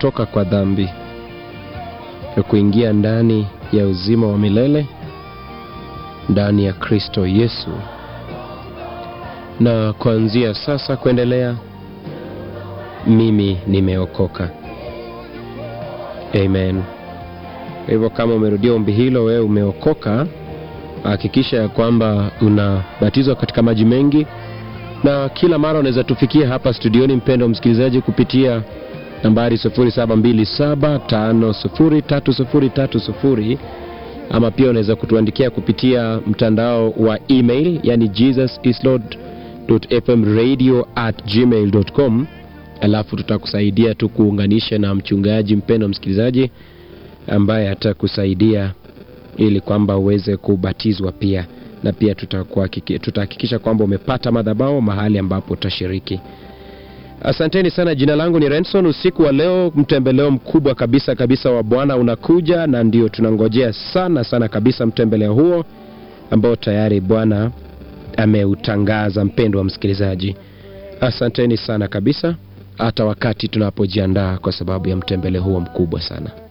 kutoka kwa dhambi na kuingia ndani ya uzima wa milele ndani ya Kristo Yesu, na kuanzia sasa kuendelea, mimi nimeokoka. Amen. Kwa hivyo kama umerudia ombi hilo, wewe umeokoka, hakikisha ya kwamba unabatizwa katika maji mengi, na kila mara unaweza tufikia hapa studioni, mpendo msikilizaji, kupitia nambari 0727503030 ama pia unaweza kutuandikia kupitia mtandao wa email, yani jesusislord.fmradio at gmail.com, alafu tutakusaidia tu kuunganisha na mchungaji mpendo msikilizaji ambaye atakusaidia ili kwamba uweze kubatizwa pia, na pia tutahakikisha kwamba umepata madhabahu mahali ambapo utashiriki. Asanteni sana. Jina langu ni Renson. Usiku wa leo mtembeleo mkubwa kabisa kabisa wa Bwana unakuja, na ndio tunangojea sana sana kabisa mtembeleo huo ambao tayari Bwana ameutangaza. Mpendo wa msikilizaji, asanteni sana kabisa, hata wakati tunapojiandaa kwa sababu ya mtembeleo huo mkubwa sana.